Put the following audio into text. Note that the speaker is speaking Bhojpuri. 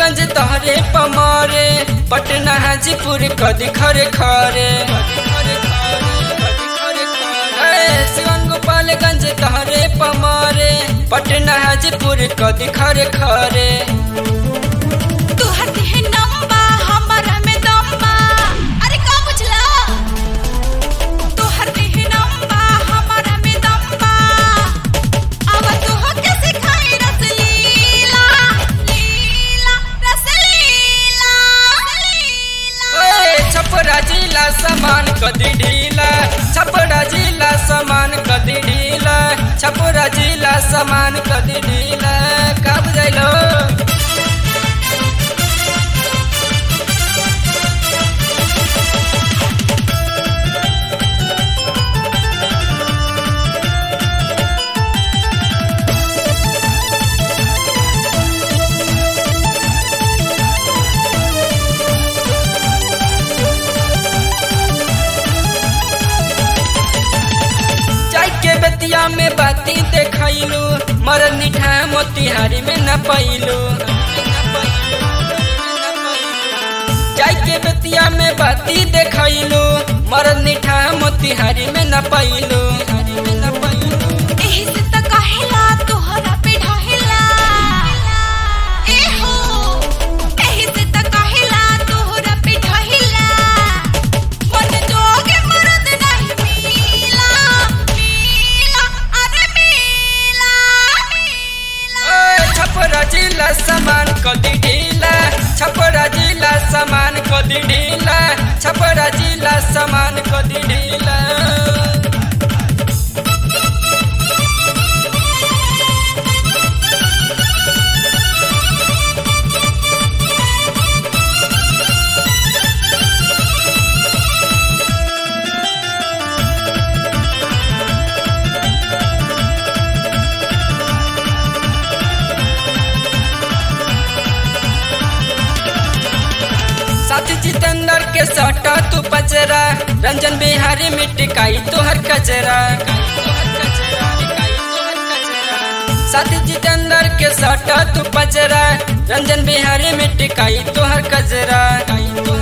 गोपालगंज तहरे पमारे पटना हाजीपुर कदी खरे खरे ए, सिवन गोपालगंज तहरे पमारे पटना हाजीपुर कदी खरे खरे तोहर देह नंबा हमर में दम्बा अरे का बुझला तोहर देह नंबा हमर में दम्बा अब तोह के सिखाई रसलीला लीला रसलीला ए, छपरा जिला समान कदी ढीला छपरा जिला समान कदी ढीला छपरा जिला समान कदी ढीला का बुझाइलो चाय के बतिया में बाती देखैलू मरद निठा मोतिहारी में न पैलू चाय के बतिया में बाती देखैलू मरद निठा मोतिहारी में न पैलू एही से त कहेला तोहरा पे ढहेला ए हो एही से त कहेला तोहरा पे ढहेला मन जोगे मरद नहीं मिला मिला अरे मिला मिला ए, छपरा जिला समान कदी ढीला छपरा जिला समान कदी ढीला छपरा जिला समान कदी ढीला साथी जितेंद्र के सटा तू पचरा रंजन बिहारी मिट्टी काई तोहर कचरा साथी जितेंद्र के सटा तू पचरा रंजन बिहारी मिट्टी काई तोहर कचरा